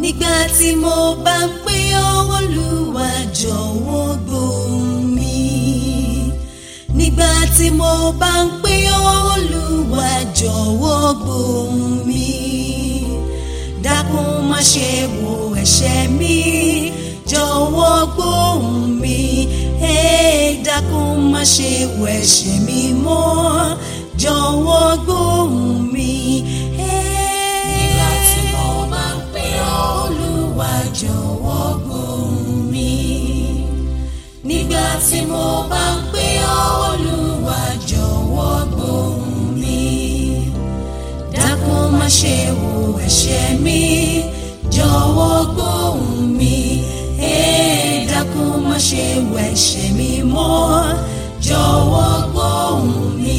nígbà tí mo bá ń pè ọ́ Olúwa jọ̀wọ́ gbóhùn mi nígbà tí mo bá ń pè ọ́ Olúwa jọ̀wọ́ gbóhùn mi dákun má ṣe wo ẹ̀ṣẹ̀ mi jọ̀wọ́ gbóhùn mi ee dákun má ṣe wo ẹ̀ṣẹ̀ mi mọ́ jọ̀wọ́ gbóhùn mi. nígbà tí mo bá ń pè ọ́ Olúwa jọ̀wọ́ gbóhùn mi nígbà tí mo bá ń pè ọ́ Olúwa jọ̀wọ́ gbóhùn mi dákun má ṣe wo ẹ̀ṣẹ̀ mi jọ̀wọ́ gbóhùn mi ee dákun má ṣe wo ẹ̀ṣẹ̀ mi mọ́ jọ̀wọ́ gbóhùn mi.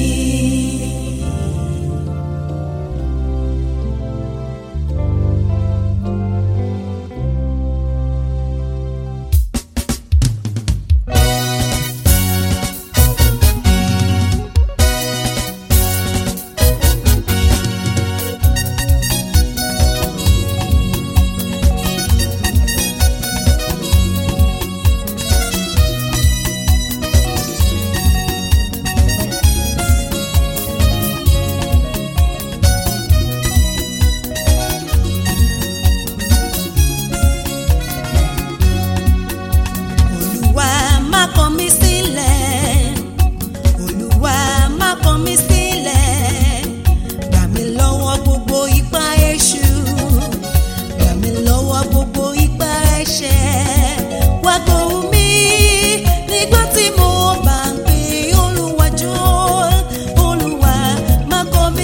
Olúwa má kọ̀ mí sílẹ̀ Olúwa má kọ̀ mí sílẹ̀ gbà mí lọ́wọ́ gbogbo ipá èṣù gbà mí lọ́wọ́ gbogbo ipá ẹ̀ṣẹ̀ wá gbóhùn mi nígbà tí mo bá ń pè Olúwa jọ̀ọ́ Olúwa má kọ̀ mí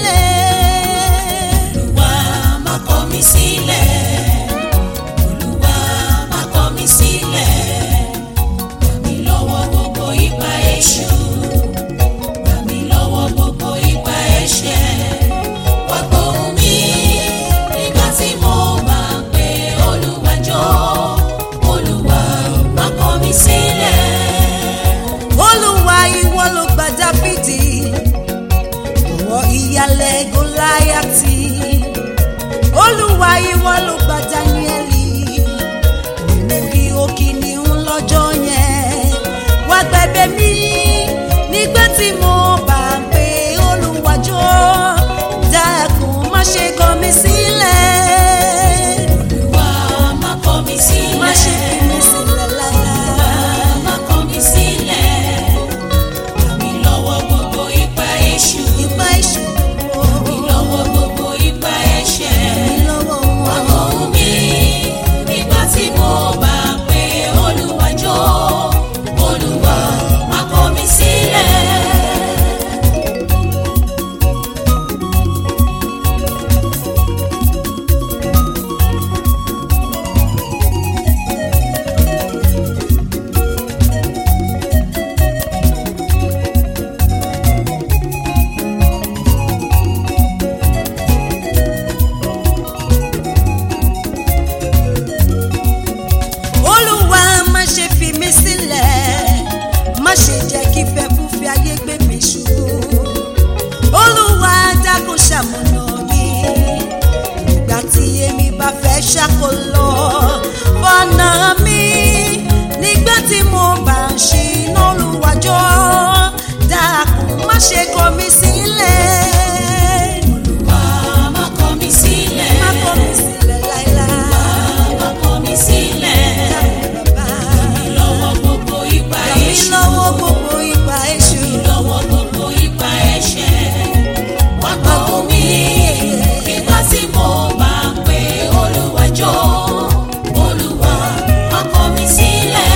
sílẹ̀ Olúwa má kọ̀ mí sílẹ̀. Olúwa má kọ̀ mí sílẹ̀ gbà mí lọ́wọ́ gbogbo ipá èṣù gbà mí lọ́wọ́ gbogbo ipá ẹ̀ṣẹ̀ wá gbóhùn mi nígbà tí mo bá ń pè Olúwa jọ̀ọ́ Olúwa má kọ̀ mí sílẹ̀. Olúwa ìwọ ló gbà Dáfídì lọ́wọ́ ìyálẹ̀ Gòláyátì olúwa ìwọ ló gba dáníẹ́lì nínú ihò kìnìún lọ́jọ́ yẹn wá gbẹ̀bẹ̀ mi nígbà tí mo bá ń pè olúwa jọ̀ọ́ dákun má ṣe kọ̀ mí sílẹ̀. olúwa má kọ̀ mí sílẹ̀. má ṣe fi mí sílẹ̀ láyà. má kọ̀ mí sílẹ̀. gbà mí lọ́wọ́ gbogbo ipá èṣù. ipá èṣù. gbà mí lọ́wọ́ gbogbo ipá ẹ̀ṣẹ̀. gbà mí lọ́wọ́ wọn. wá gbóhùn mi nígbà tí mo bá pè Olúwa jọ̀ọ́ Olúwa má kọ̀ mí sílẹ̀. olúwa má ṣe fi mí sílẹ̀ má ṣe jẹ́ kí fẹ́ fúnfẹ́ ayé gbé mi ṣubú olúwa dákun ṣamọ̀nà mi ìgbà tí èmi bá fẹ́ ṣàkólọ fọ̀nà mi nígbà tí mo bá ń ṣìnà olúwa jọ̀ọ́ dákun má ṣe kọ̀ mí sílẹ̀. olúwa má kọ̀ mí sílẹ̀. má kọ̀ mí sílẹ̀ láéláé. má kọ̀ mí sílẹ̀. bàbá lọ́wọ́ gbogbo ipa Gbà mí èṣù. lọ́wọ́ gbogbo ipa èṣù. lọ́wọ́ gbogbo ipa ẹ̀ṣẹ̀. wá gbóhùn mi nígbà tí mo bá ń pè Olúwa jọ̀ọ́ Olúwa má kọ̀ mí sílẹ̀.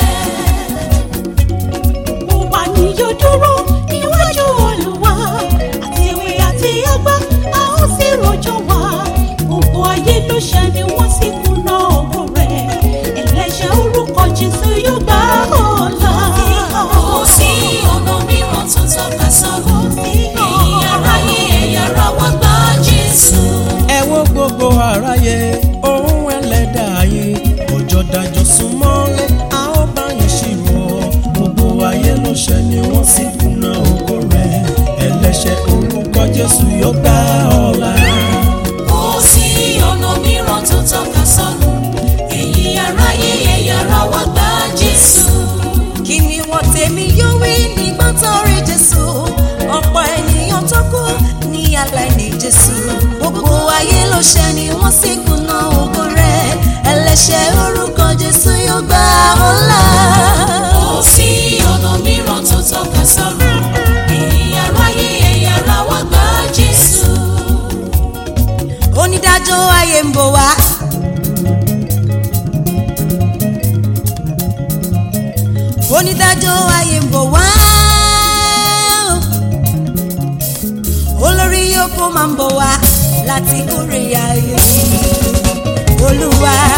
mo wà ní yóò dúró níwájú Olúwa àti ewé àti àgbà a ó sì rọ̀jò wá gbogbo ayé ló ṣẹ̀ ni wọ́n sì kùnà ògo rẹ̀ ẹlẹ́ṣẹ̀ orúkọ Jésù yóò gbà ọ̀la. kò sí ọ̀nà mìíràn tó tọ́ka sọ́run. ẹ̀yin aráyé ẹ̀yà ara wa gba Jésù. ẹ wo gbogbo aráyé ohun ẹlẹ́dàá yín ọjọ́ dájọ́ súnmọ́lé a ó bá yín ṣírò gbogbo ayé ló ṣẹ̀ ni wọ́n sì kùnà ògo rẹ̀ ẹlẹ́ṣẹ̀ orúkọ Jésù yóò gbà ọ̀la. kò sí ọ̀nà mìíràn tó ló ṣẹ̀ ni wọ́n sì kùnà ògo rẹ̀ ẹlẹ́ṣẹ̀ orúkọ Jésù yóò gbà ọ́ là. kò sí ọ̀nà mìíràn tó tọ́ka sọ́run ẹ̀yin aráyé ẹ̀yin ará wa gba Jésù. onídàájọ́ ayé ń bọ̀ wá. onídàájọ́ ayé ń bọ̀ wá. olórí yòókù máa ń bọ̀ wá láti kórè ayé. olúwa